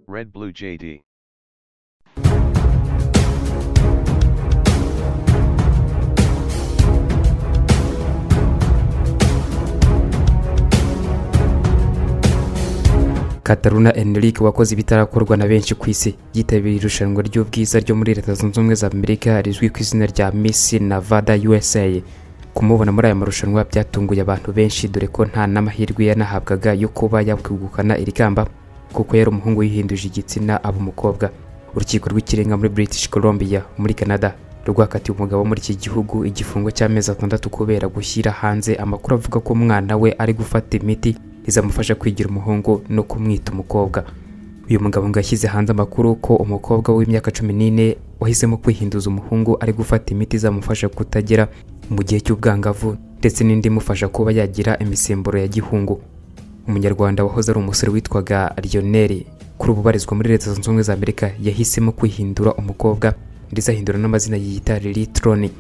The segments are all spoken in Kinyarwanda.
Red Blue JD. kataruna enrique wakoze ibitarakorwa na benshi ku isi yitabiriye irushanwa ry'ubwiza ryo muri leta zunze ubumwe za amerika rizwi ku izina rya miss navada usa kumubona muri aya marushanwa byatunguye abantu benshi dore ko nta n'amahirwe yanahabwaga yo kuba yakwegukana iri kamba kuko yari umuhungu yihinduje igitsina aba umukobwa urukiko rw'ikirenga muri british columbia muri canada rwakatiye umugabo wo muri iki gihugu igifungo cy'amezi atandatu kubera gushyira hanze amakuru avuga ko umwana we ari gufata imiti izamufasha kwigira umuhungu no kumwita umukobwa uyu mugabo ngo yashyize hanze amakuru ko umukobwa w'imyaka cumi n'ine wahisemo kwihinduza umuhungu ari gufata imiti izamufasha kutagera mu gihe cy'ubwangavu ndetse n'indi imufasha kuba yagira imisemburo ya gihungu umunyarwanda wahoze ari umusore witwaga Lionel kuri ubu ubarizwa muri leta zunze ubumwe za amerika yahisemo kwihindura umukobwa ndetse ahindura n'amazina yiyita lilitroni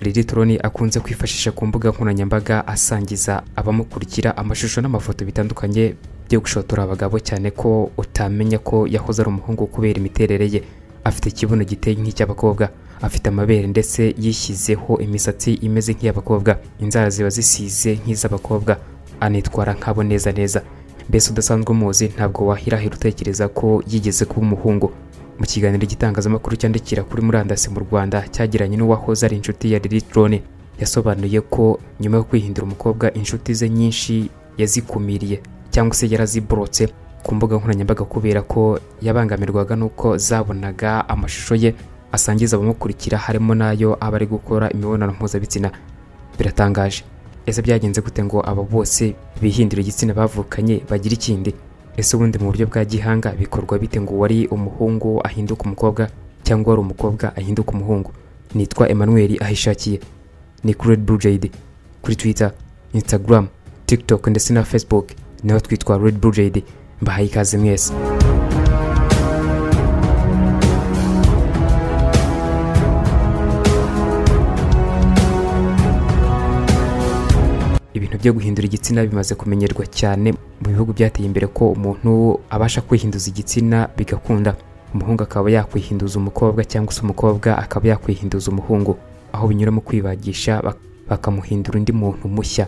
lilitroni akunze kwifashisha ku mbuga nkoranyambaga asangiza abamukurikira amashusho n'amafoto bitandukanye byo gushotora abagabo cyane ko utamenya ko yahoze ari umuhungu kubera imiterere ye afite ikibuno giteye nk'icy'abakobwa afite amabere ndetse yishyizeho imisatsi imeze nk'iy'abakobwa inzara ziba zisize nk'iz'abakobwa anitwara nk'abo neza neza mbese udasanzwe umuzi ntabwo wahirahira utekereza ko yigeze kuba umuhungu mu kiganiro igitangazamakuru cyandikira kuri murandasi mu rwanda cyagiranye n'uwahoze ari inshuti ya lilitrone yasobanuye ko nyuma yo kwihindura umukobwa inshuti ze nyinshi yazikumiriye cyangwa se yaraziborotse ku mbuga nkoranyambaga kubera ko yabangamirwaga n'uko zabonaga amashusho ye asangiza abamukurikira harimo n'ayo aba ari gukora imibonano mpuzabitsina biratangaje ese byagenze gute ngo aba bose bihindura igitsina bavukanye bagire ikindi ese ubundi mu buryo bwa gihanga bikorwa bite ngo wari umuhungu ahinduka umukobwa cyangwa wari umukobwa ahinduka umuhungu nitwa emmanuel ahishakiye ni kuri red blue jade kuri twitter instagram tiktok ndetse na facebook naho twitwa red blue jade mbahaye ikaze mwese ibintu byo guhindura igitsina bimaze kumenyerwa cyane mu bihugu byateye imbere ko umuntu abasha kwihinduza igitsina bigakunda umuhungu akaba yakwihinduza umukobwa cyangwa se umukobwa akaba yakwihinduza umuhungu aho binyura mu kwibagisha bak- bakamuhindura undi muntu mushya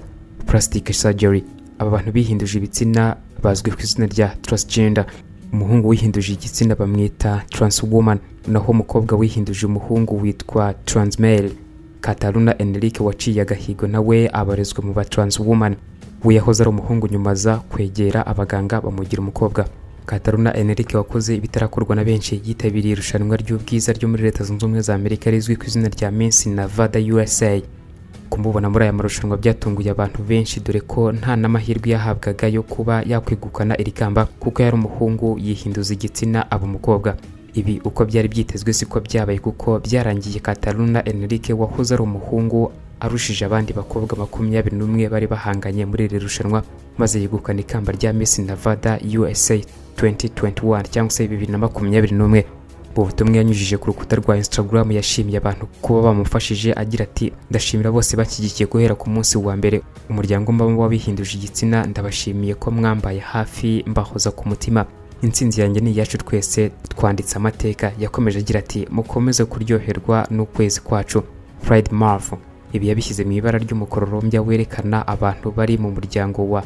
plastic surgery aba bantu bihinduje ibitsina bazwi ku izina rya transgender umuhungu wihinduje igitsina bamwita transwoman naho umukobwa wihinduje umuhungu witwa transmale Kataruna Enrique waciye agahigo nawe abarizwa mu ba transwoman we yahoze ari umuhungu nyuma aza kwegera abaganga bamugira umukobwa Kataruna Enrique wakoze ibitarakorwa na benshi yitabiriye irushanwa ry'ubwiza ryo muri leta zunze ubumwe za Amerika rizwi ku izina rya Miss Nevada USA kumubona muri aya marushanwa byatunguye abantu benshi dore ko nta n'amahirwe yahabwaga yo kuba yakwegukana iri kamba kuko yari umuhungu yihinduza igitsina aba umukobwa ibi uko byari byitezwe siko byabaye kuko byarangiye Kataruna Enrique wahoze ari umuhungu arushije abandi bakobwa makumyabiri n'umwe bari bahanganye muri iri rushanwa maze yegukana ikamba rya Miss Nevada USA 2021 cyangwa se bibiri na makumyabiri n'umwe mu butumwa yanyujije ku rukuta rwa Instagram yashimiye abantu kuba bamufashije agira ati ndashimira bose banshyigikiye guhera ku munsi wa mbere umuryango mbamo wabihinduje igitsina ndabashimiye ko mwambaye hafi mbahoza ku mutima intsinzi yanjye ni iyacu twese twanditse amateka yakomeje agira ati mukomeze kuryoherwa n'ukwezi kwacu Pride Month ibi yabishyize mu ibara ry'umukororombya werekana abantu bari mu muryango wa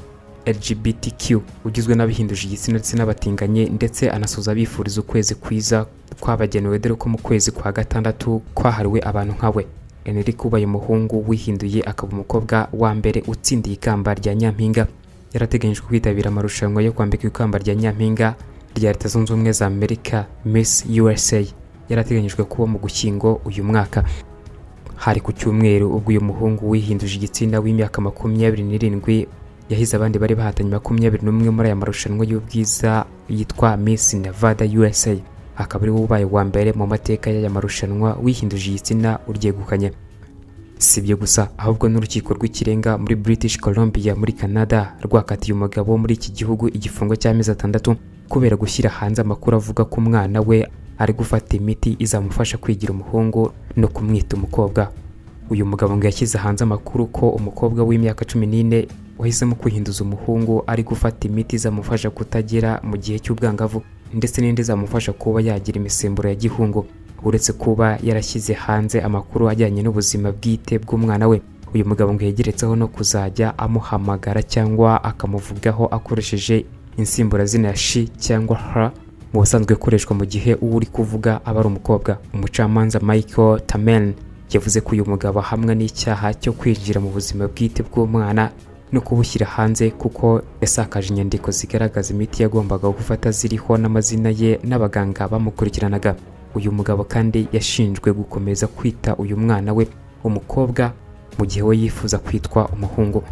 LGBTQ ugizwe n'abahinduje igitsina ndetse n'abatinganye ndetse anasoza abifuriza ukwezi kwiza kwabagenewe dore ko mu kwezi kwa gatandatu kwahariwe abantu nkawe Enrique ubaye umuhungu wihinduye akaba umukobwa wa mbere utsindiye ikamba rya Nyampinga yarateganyijwe kwitabira amarushanwa yo kwambika ikamba rya Nyampinga rya Leta Zunze Ubumwe za Amerika Miss USA yarateganyijwe kuba mu Gushyingo uyu mwaka hari ku cyumweru ubwo uyu muhungu wihinduje igitsina w'imyaka makumyabiri n'irindwi yahize abandi bari bahatanye makumyabiri n'umwe muri aya marushanwa y'ubwiza yitwa Miss Nevada USA akaba ari we ubaye uwa mbere mu mateka y'aya marushanwa wihinduje igitsina uryegukanye si ibyo gusa ahubwo n'urukiko rw'ikirenga muri British Columbia muri Canada rwakatiye umugabo wo muri iki gihugu igifungo cy'amezi atandatu kubera gushyira hanze amakuru avuga ko umwana we ari gufata imiti izamufasha kwigira umuhungu no kumwita umukobwa uyu mugabo ngo yashyize hanze amakuru ko umukobwa w'imyaka cumi n'ine wahisemo kwihinduza umuhungu ari gufata imiti izamufasha kutagera mu gihe cy'ubwangavu ndetse n'indi zamufasha kuba yagira imisemburo ya gihungu uretse kuba yarashyize hanze amakuru ajyanye n'ubuzima bwite bw'umwana we uyu mugabo ngo yegeretseho no kuzajya amuhamagara cyangwa akamuvugaho akoresheje insimburazina ya shi cyangwa ha mu busanzwe ikoreshwa mu gihe uwo uri kuvuga aba ari umukobwa umucamanza michael tamen yavuze ko uyu mugabo ahamwa n'icyaha cyo kwinjira mu buzima bwite bw'umwana no kubushyira hanze kuko yasakaje inyandiko zigaragaza imiti yagombaga gufata ziriho n'amazina ye n'abaganga bamukurikiranaga uyu mugabo kandi yashinjwe gukomeza kwita uyu mwana we umukobwa mu gihe we yifuza kwitwa umuhungu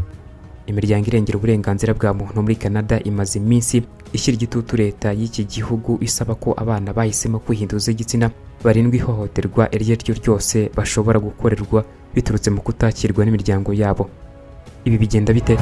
imiryango irengera uburenganzira bwa muntu muri canada imaze iminsi ishyira igitutu leta y'iki gihugu isaba ko abana bahisemo kwihinduza igitsina barindwa ihohoterwa iryo ari ryo ryose bashobora gukorerwa biturutse mu kutakirwa n'imiryango yabo ibi bigenda bite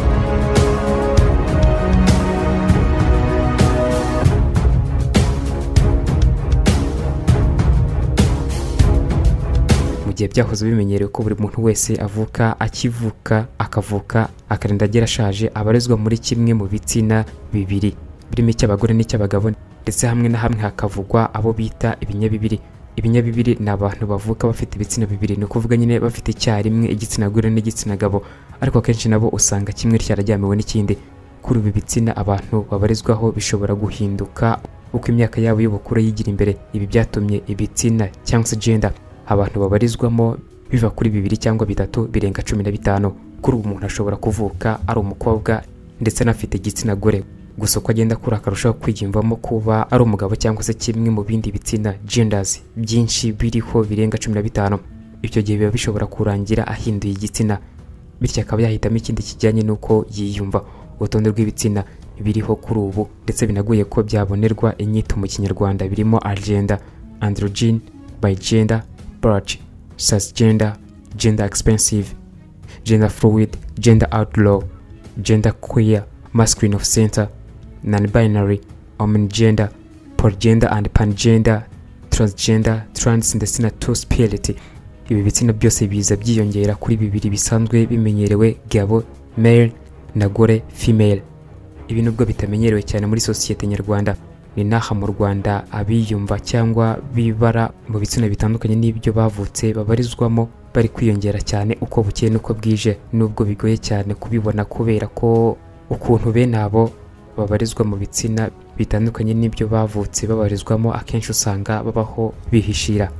mu gihe byahoze bimenyerewe ko buri muntu wese avuka akivuka akavuka akarinda agera ashaje abarizwa muri kimwe mu bitsina bibiri birimo icy'abagore n'icy'abagabo ndetse hamwe na hamwe hakavugwa abo bita ibinyabibiri ibinyabibiri ni abantu bavuka bafite ibitsina bibiri ni ukuvuga nyine bafite icyarimwe igitsina gore n'igitsina gabo ariko akenshi nabo usanga kimwe cyarajyamiwe n'ikindi kuri ibi bitsina abantu babarizwaho bishobora guhinduka uko imyaka yabo y'ubukure yigira imbere ibi byatumye ibitsina cyangwa se gender abantu babarizwamo biva kuri bibiri cyangwa bitatu birenga cumi na bitanu kuri ubu umuntu ashobora kuvuka ari umukobwa ndetse anafite igitsina gore gusa uko agenda akura akarushaho kwiyumvamo kuba ari umugabo cyangwa se kimwe mu bindi bitsina genders byinshi biriho birenga cumi na bitanu icyo gihe biba bishobora kurangira ahinduye igitsina bityo akaba yahitamo ikindi kijyanye n'uko yiyumva urutonde rw'ibitsina biriho kuri ubu ndetse binagoye ko byabonerwa inyito mu kinyarwanda birimo agenda androgen by gender birch transgender gender expensive gender fluid gender outlaw gender queer masculine of center non-binary omnigender polygender and pangender transgender trans ndetse na two spirit ibi bitsina byose biza byiyongera kuri bibiri bisanzwe bimenyerewe gabo male na gore female ibi nubwo bitamenyerewe cyane muri sosiyete nyarwanda ni n'aha mu rwanda abiyumva cyangwa bibara mu bitsina bitandukanye n'ibyo bavutse babarizwamo bari kwiyongera cyane uko bukeye n'uko bwije nubwo bigoye cyane kubibona kubera ko ukuntu bene abo babarizwa mu bitsina bitandukanye n'ibyo bavutse babarizwamo akenshi usanga babaho bihishira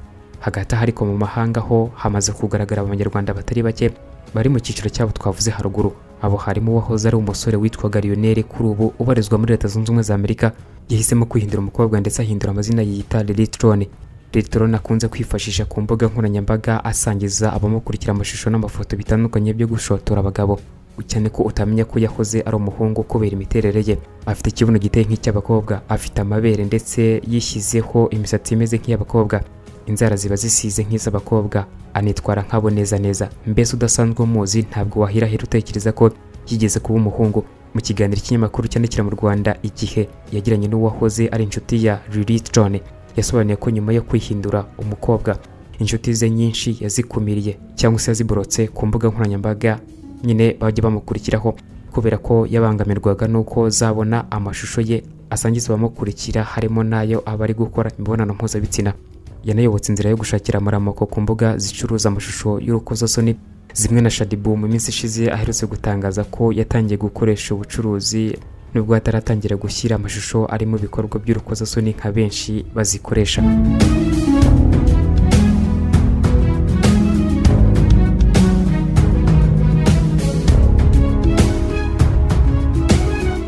hagati aha ariko mu mahanga ho hamaze kugaragara abanyarwanda batari bake bari mu cyiciro cyabo twavuze haruguru abo harimo uwahoze ari umusore witwaga Lionel kuri ubu ubarizwa muri leta zunze ubumwe za amerika yahisemo kwihindura umukobwa ndetse ahindura amazina yiyita Lilitrone Lilitrone akunze kwifashisha ku mbuga nkoranyambaga asangiza abamukurikira amashusho n'amafoto bitandukanye byo gushotora abagabo cyane ko utamenya ko yahoze ari umuhungu kubera imiterere ye afite ikibuno giteye nk'icy'abakobwa afite amabere ndetse yishyizeho imisatsi imeze nk'iy'abakobwa inzara ziba zisize nk'iz'abakobwa anitwara nk'abo neza neza mbese udasanzwe umuzi ntabwo wahirahira utekereza ko yigeze kuba umuhungu mu kiganiro ikinyamakuru cyandikira mu rwanda igihe yagiranye n'uwahoze ari inshuti ya Lilith John yasobanuye ko nyuma yo kwihindura umukobwa inshuti ze nyinshi yazikumiriye cyangwa se yaziborotse ku mbuga nkoranyambaga nyine bajya bamukurikiraho kubera ko yabangamirwaga n'uko zabona amashusho ye asangiza abamukurikira harimo n'ayo aba ari gukora imibonano mpuzabitsina yanayobotse inzira yo gushakira amaramoko ku mbuga zicuruza amashusho y'urukozasoni zimwe na shadibu mu minsi ishize aherutse gutangaza ko yatangiye gukoresha ubucuruzi nubwo ataratangira gushyira amashusho ari mu bikorwa by'urukozasoni nka benshi bazikoresha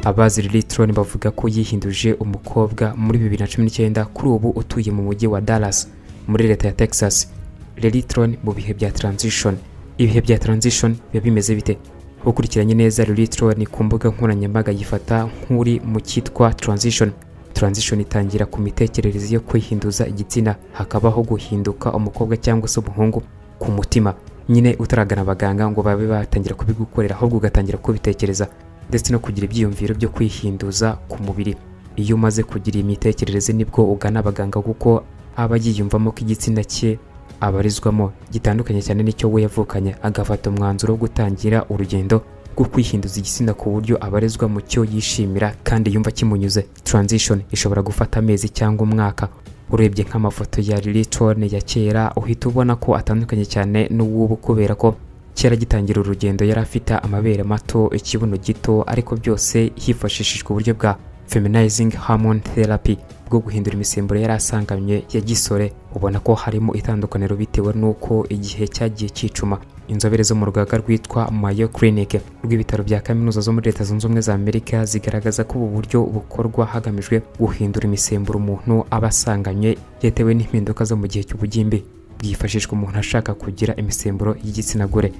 abazi Lilitron bavuga ko yihinduje umukobwa muri 2019 kuri ubu utuye mu mujyi wa Dallas muri leta ya Texas Lilitron mu bihe bya transition ibihe bya transition biba bimeze bite ukurikiranye neza Lilitron ku mbuga nkoranyambaga yifata nk'uri mu cyitwa transition transition itangira ku mitekerereze yo kwihinduza igitsina hakabaho guhinduka umukobwa cyangwa se umuhungu ku mutima nyine utaragana abaganga ngo babe batangira kubigukorera ahubwo ugatangira kubitekereza ndetse no kugira ibyiyumviro byo kwihinduza ku mubiri iyo umaze kugira iyi mitekerereze nibwo ugana abaganga kuko aba yiyumvamo ko igitsina cye abarizwamo gitandukanye cyane n'icyo we yavukanye agafata umwanzuro wo gutangira urugendo bwo kwihinduza igitsina ku buryo abarezwa mu cyo yishimira kandi yumva kimunyuze transition ishobora gufata amezi cyangwa umwaka urebye nk'amafoto ya lilitorne ya kera uhita ubona ko atandukanye cyane n'uw'ubu kubera ko kera agitangira urugendo yari afite amabere mato ikibuno gito ariko byose hifashishijwe uburyo bwa feminizing hormone therapy bwo guhindura imisemburo yari asanganywe ya gisore ubona ko harimo itandukaniro bitewe n'uko igihe cyagiye cyicuma inzobere zo mu rugaga rwitwa Mayo Clinic rw'ibitaro bya kaminuza zo muri leta zunze ubumwe za Amerika zigaragaza ko ubu buryo bukorwa hagamijwe guhindura imisemburo umuntu aba asanganywe yatewe n'impinduka zo mu gihe cy'ubugimbi bwifashishwa umuntu ashaka kugira imisemburo y'igitsina gore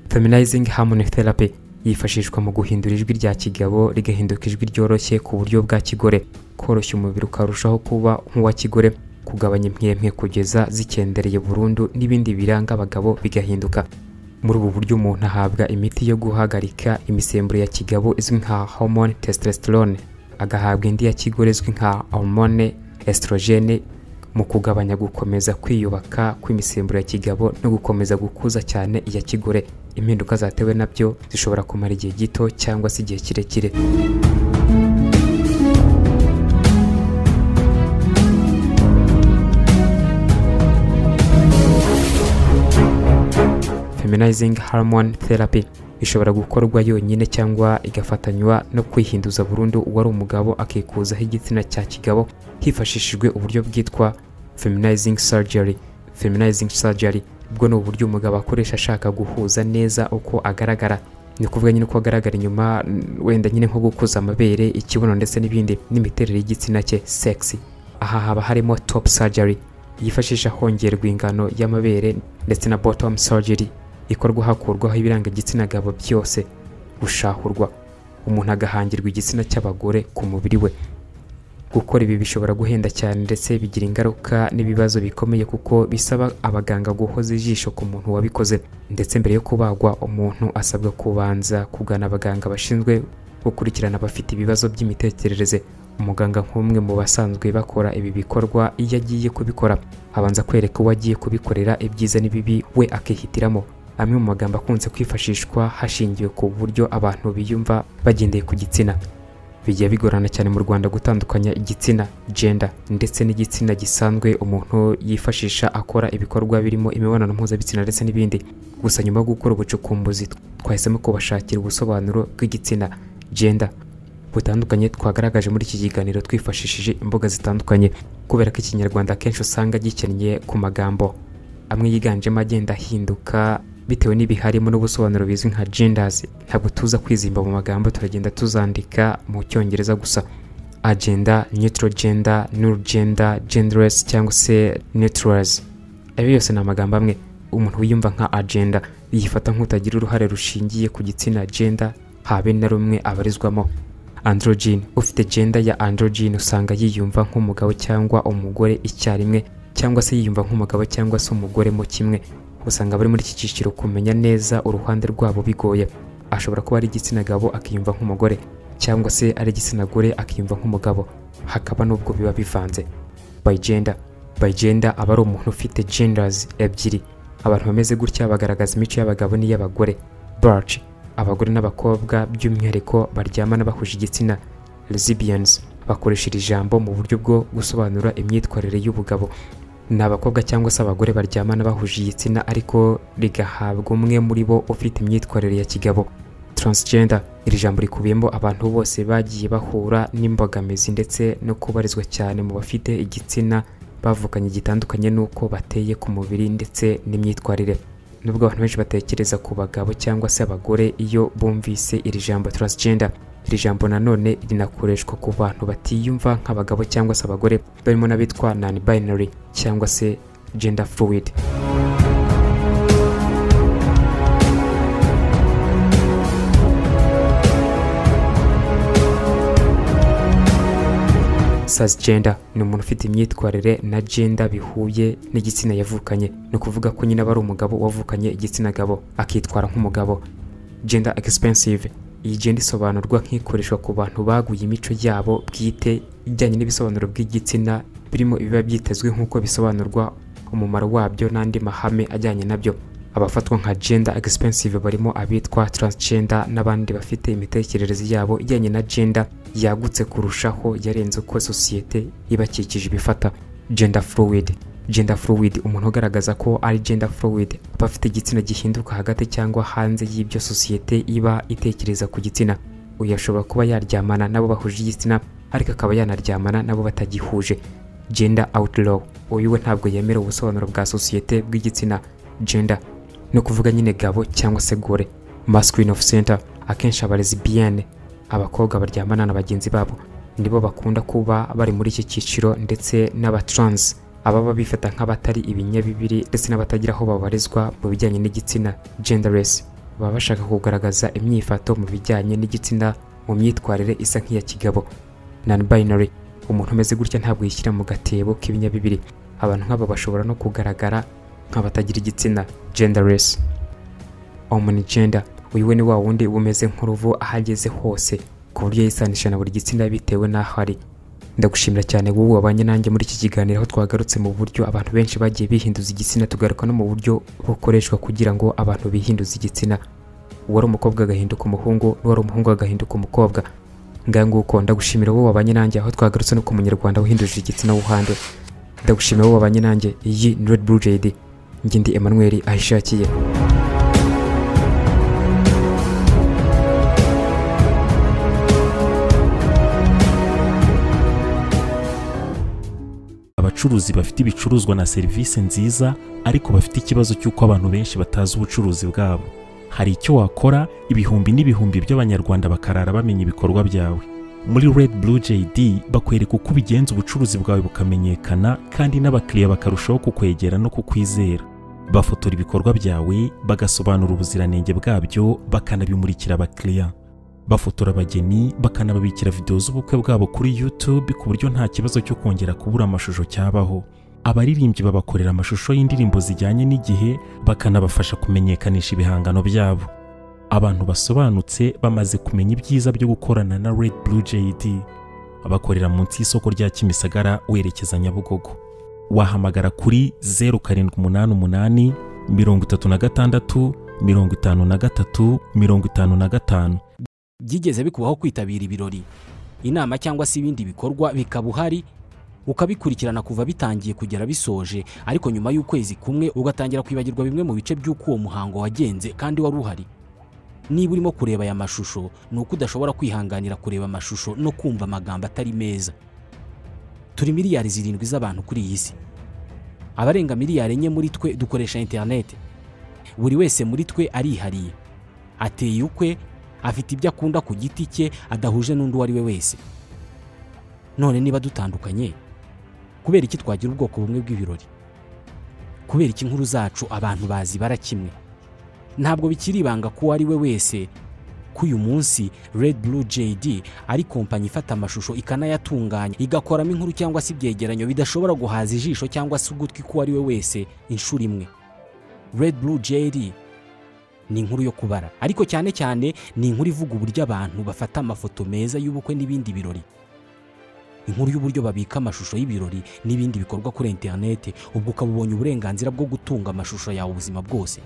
feminizing hormone therapy yifashishwa mu guhindura ijwi rya kigabo rigahinduka ijwi ryoroshye ku buryo bwa kigore koroshya umubiri ukarushaho kuba nk'uwa kigore kugabanya impyemwe kugeza zikendereye burundu n'ibindi biranga abagabo bigahinduka muri ubu buryo umuntu ahabwa imiti yo guhagarika imisemburo ya kigabo izwi nka hormone testosterone agahabwa indi ya kigore izwi nka hormone estrogene mu kugabanya gukomeza kwiyubaka kw'imisemburo ya kigabo no gukomeza gukuza cyane iya kigore impinduka zatewe nabyo zishobora kumara igihe gito cyangwa se igihe kirekire feminizing hormone therapy ishobora gukorwa yonyine cyangwa igafatanywa no kwihinduza burundu uwari umugabo akikuzaho igitsina cya kigabo hifashishijwe uburyo bwitwa feminizing surgery feminizing surgery ubwo ni uburyo umugabo akoresha ashaka guhuza neza uko agaragara ni ukuvuga nyine uko agaragara inyuma wenda nyine nko gukuza amabere ikibuno ndetse n'ibindi n'imiterere y'igitsina cye sexy aha haba harimo top surgery yifashisha hongerwa ingano y'amabere ndetse na bottom surgery ikorwa hakurwaho ibiranga igitsina gabo byose gushahurwa umuntu agahangirwa igitsina cy'abagore ku mubiri we gukora ibi bishobora guhenda cyane ndetse bigira ingaruka n'ibibazo bikomeye kuko bisaba abaganga guhoza ijisho ku muntu wabikoze ndetse mbere yo kubagwa umuntu asabwa kubanza kugana abaganga bashinzwe gukurikirana abafite ibibazo by'imitekerereze umuganga nk'umwe mu basanzwe bakora ibi bikorwa iyo agiye kubikora abanza kwereka uwo agiye kubikorera ibyiza n'ibibi we akihitiramo amwe mu magambo akunze kwifashishwa hashingiwe ku buryo abantu biyumva bagendeye ku gitsina bijya bigorana cyane mu Rwanda gutandukanya igitsina gender ndetse n'igitsina gisanzwe umuntu yifashisha akora ibikorwa birimo imibonano mpuzabitsina ndetse n'ibindi gusa nyuma yo gukora ubucukumbuzi twahisemo kubashakira ubusobanuro bw'igitsina gender butandukanye twagaragaje muri iki kiganiro twifashishije imbuga zitandukanye kubera ko ikinyarwanda akenshi usanga gikennye ku magambo amwe yiganjemo agenda ahinduka bitewe n'ibiharimo n'ubusobanuro bizwi nka genders ntabwo tuza kwizimba mu magambo turagenda tuzandika mu cyongereza gusa agenda neutral gender null gender genderless cyangwa se neutrals ayo yose ni amagambo amwe umuntu wiyumva nka agenda yifata nk'utagira uruhare rushingiye ku gitsina gender habe na rumwe abarizwamo androgen ufite gender ya androgen usanga yiyumva nk'umugabo cyangwa umugore icyarimwe cyangwa se yiyumva nk'umugabo cyangwa se umugore mu kimwe usanga abari muri iki cyiciro kumenya neza uruhande rwabo bigoye ashobora kuba ari igitsina gabo akiyumva nk'umugore cyangwa se ari igitsina gore akiyumva nk'umugabo hakaba n'ubwo biba bivanze by gender by gender aba ari umuntu ufite genders ebyiri abantu bameze gutya bagaragaza imico y'abagabo n'iy'abagore barch abagore n'abakobwa by'umwihariko baryamana bahuje igitsina lesbians bakoresha iri jambo mu buryo bwo gusobanura imyitwarire y'ubugabo ni abakobwa cyangwa se abagore baryamana bahuje igitsina ariko rigahabwa umwe muri bo ufite imyitwarire ya kigabo transgender iri jambo rikubiyemo abantu bose bagiye bahura n'imbogamizi ndetse no kubarizwa cyane mu bafite igitsina bavukanye gitandukanye n'uko bateye ku mubiri ndetse n'imyitwarire nubwo abantu benshi batekereza ku bagabo cyangwa se abagore iyo bumvise iri jambo transgender iri jambo nanone rinakoreshwa ku bantu batiyumva nk'abagabo cyangwa se abagore barimo n'abitwa non binary cyangwa se gender fluid sasgender ni umuntu ufite imyitwarire na gender bihuye n'igitsina yavukanye ni ukuvuga ko nyine aba ari umugabo wavukanye igitsina gabo akitwara nk'umugabo gender expensive iyi genda isobanurwa nk'ikoreshwa ku bantu baguye imico yabo bwite ijyanye n'ibisobanuro by'igitsina birimo ibiba byitezwe nk'uko bisobanurwa umumaro wabyo n'andi mahame ajyanye nabyo abafatwa nka gender expensive barimo abitwa transgender n'abandi bafite imitekerereze yabo ijyanye na gender yagutse kurushaho yarenze uko sosiyete ibakikije ibifata gender fluid gender fluid umuntu ugaragaza ko ari gender fluid aba afite igitsina gihinduka hagati cyangwa hanze y'ibyo sosiyete iba itekereza ku gitsina uyu ashobora kuba yaryamana n'abo bahuje igitsina ariko akaba yanaryamana n'abo batagihuje gender outlaw uyu we ntabwo yemera ubusobanuro bwa sosiyete bw'igitsina gender ni ukuvuga nyine gabo cyangwa se gore masculine of center akenshi aba lesbienne abakobwa baryamana na bagenzi babo nibo bakunda kuba bari muri iki cyiciro ndetse n'abatrans ababa bifata nk'abatari ibinyabibiri ndetse n'abatagira aho babarizwa mu bijyanye n'igitsina genderless baba bashaka kugaragaza imyifato mu bijyanye n'igitsina mu myitwarire isa nk'iya kigabo non-binary umuntu umeze gutya ntabwo yishyira mu gatebo k'ibinyabibiri abantu nk'aba bashobora no kugaragara nk'abatagira igitsina genderless omnigender uyu we ni wa wundi umeze nk'uruvu aho ageze hose ku buryo yisanisha na buri gitsina bitewe n'aho ari ndagushimira cyane wowe wabanye nanjye muri iki kiganiro aho twagarutse mu buryo abantu benshi bagiye bihinduza igitsina tugaruka no mu buryo bukoreshwa kugira ngo abantu bihinduze igitsina uwari umukobwa agahinduka umuhungu n'uwari umuhungu agahinduka umukobwa ngaho nguko ndagushimira wowe wabanye nanjye aho twagarutse no ku munyarwanda wahinduje igitsina wuhandwe ndagushimira wowe wabanye nanjye iyi ni red blue jade njye ndi emmanuel ahishakiye abacuruzi bafite ibicuruzwa na serivisi nziza ariko bafite ikibazo cy'uko abantu benshi batazi ubucuruzi bwabo hari icyo wakora ibihumbi n'ibihumbi by'abanyarwanda bakarara bamenya ibikorwa byawe muri red blue jd bakwereka uko ubigenza ubucuruzi bwawe bukamenyekana kandi n'abakiriya bakarushaho kukwegera no kukwizera bafotora ibikorwa byawe bagasobanura ubuziranenge bwabyo bakanabimurikira abakiriya bafotora abageni bakanababikira videwo z'ubukwe bwabo kuri YouTube ku buryo nta kibazo cyo kongera kubura amashusho cyabaho abaririmbyi babakorera amashusho y'indirimbo zijyanye n'igihe bakanabafasha kumenyekanisha ibihangano byabo abantu basobanutse bamaze kumenya ibyiza byo gukorana na Red Blue JD bakorera munsi y'isoko rya Kimisagara werekeza Nyabugogo wahamagara kuri 0788 36 53 55 byigeze bikubaho kwitabira ibirori inama cyangwa se ibindi bikorwa bikaba uhari ukabikurikirana kuva bitangiye kugera bisoje ariko nyuma y'ukwezi kumwe ugatangira kwibagirwa bimwe mu bice by'uko uwo muhango wagenze kandi wari uhari niba urimo kureba aya mashusho ni uko udashobora kwihanganira kureba amashusho no kumva amagambo atari meza turi miliyari zirindwi z'abantu kuri iyi si abarenga miliyari enye muri twe dukoresha interineti buri wese muri twe arihariye ateye ukwe afite ibyo akunda ku giti cye adahuje n'undi uwo ari we wese none niba dutandukanye kubera iki twagira ubwoko bumwe bw'ibirori kubera iki inkuru zacu abantu bazibara kimwe ntabwo bikiri ibanga ko uwo ari we wese ko uyu munsi red blue jd ari kompanyi ifata amashusho ikanayatunganya igakoramo inkuru cyangwa se ibyegeranyo bidashobora guhaza ijisho cyangwa se ugutwi k'uwo ari we wese inshuro imwe red blue jd ni inkuru yo kubara ariko cyane cyane ni inkuru ivuga uburyo abantu bafata amafoto meza y'ubukwe n'ibindi birori inkuru y'uburyo babika amashusho y'ibirori n'ibindi bikorwa kuri interineti ubwo ukaba ubonye uburenganzira bwo gutunga amashusho yawe ubuzima bwose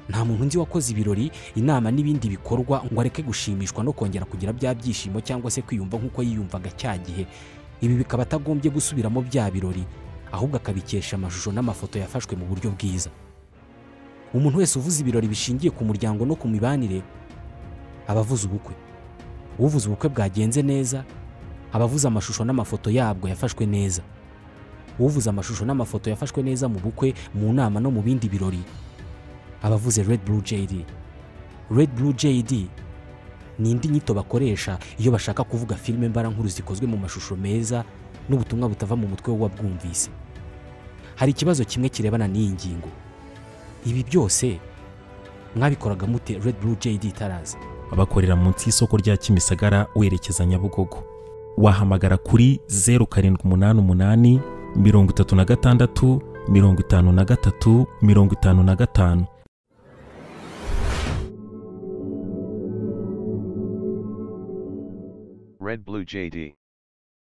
nta muntu nzi wakoze ibirori inama n'ibindi bikorwa ngo areke gushimishwa no kongera kugira bya byishimo cyangwa se kwiyumva nk'uko yiyumvaga cya gihe ibi bikaba atagombye gusubiramo bya birori ahubwo akabikesha amashusho n'amafoto yafashwe mu buryo bwiza umuntu wese uvuze ibirori bishingiye ku muryango no ku mibanire aba avuze ubukwe uvuze ubukwe bwagenze neza aba avuze amashusho n'amafoto yabwo yafashwe neza uvuze amashusho n'amafoto yafashwe neza mu bukwe mu nama no mu bindi birori aba avuze red blue jd red blue jd ni indi nyito bakoresha iyo bashaka kuvuga filime mbarankuru zikozwe mu mashusho meza n'ubutumwa butava mu mutwe w'uwabwumvise hari ikibazo kimwe kirebana n'iyi ngingo ibi byose mwabikoraga mute red blue jd itaraza bakorera munsi y'isoko rya Kimisagara werekeza Nyabugogo wahamagara kuri 0788 36 53 55 Red Blue JD.